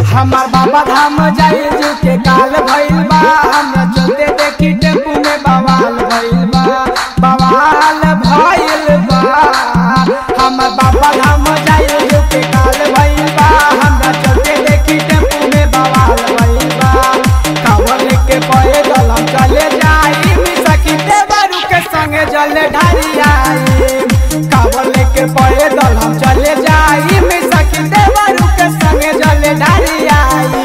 हमार बाबा धाम जाई जो के काल भइल बा हमरा चलते देखी टेम्पू में बवाल भइल बा बवाल भइल बा हमार बाबा धाम जाई जो के काल भइल बा हमरा चलते देखी टेम्पू में बवाल भइल बा कावर लेके पैदल हम चले जाई सखी देवरू के संगे जल ढारी आई कावर लेके पैदल हम चले जाई सखी देवरू के संगे जल ढारी आई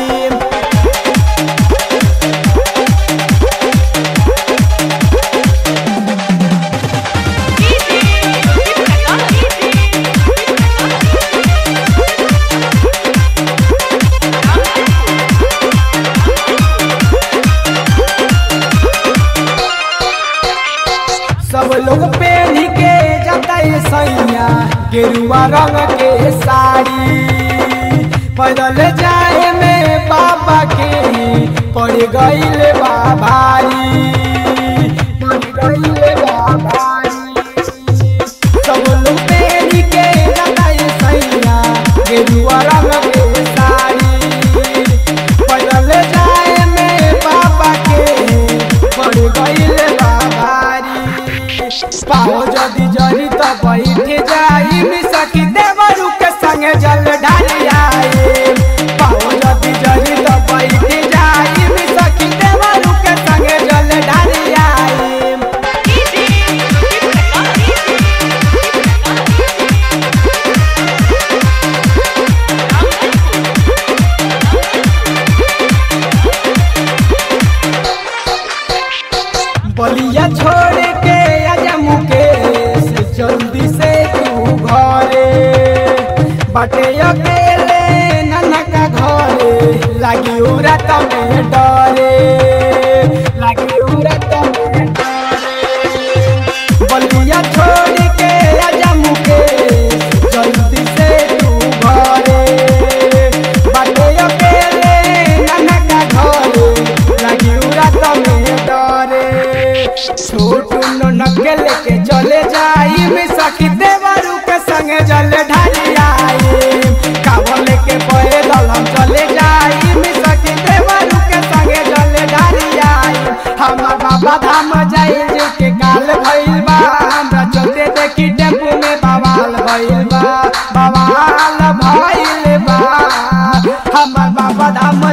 सब लोग पहन के जाता है सैया गेरुआ रंग के साड़ी पैदल जाए में बाबा के पड़ गईल बा भारी पड़ गईल बा भारी सब लोग पहन के जाता है सैया गेरुआ रंग के साड़ी पैदल जाए में बाबा के पड़ गईल बा भारी पाओ जदि जरी तो बैठे जाई सखी देवरू के संगे जल ढाली आई पाओ जदि जरी तो बैठे जाई सखी देवरू के संगे जल ढाली आई बलिया छोड़ के आजा मुकेश जल्दी से तू घरे बाटे अकेले नाना का घरे लागी उरा तमे डरे लागी उरा तमे डरे बलिया छोड़ के आजा मुकेश जल्दी से तू घरे बाटे अकेले नाना का घरे लागी उरा तमे डरे छोटू ननके लेके चले जाई में सखी देवरू के संगे जल ढाली आई कावर लेके पैदल हम चले जाई में सखी देवरू के संगे जल ढाली आई हमार बाबा धाम जाई जो के काल भइल बा हमरा चलते देखी टेम्पू में बवाल भइल बा बवाल भइल बा हमार बाबा धाम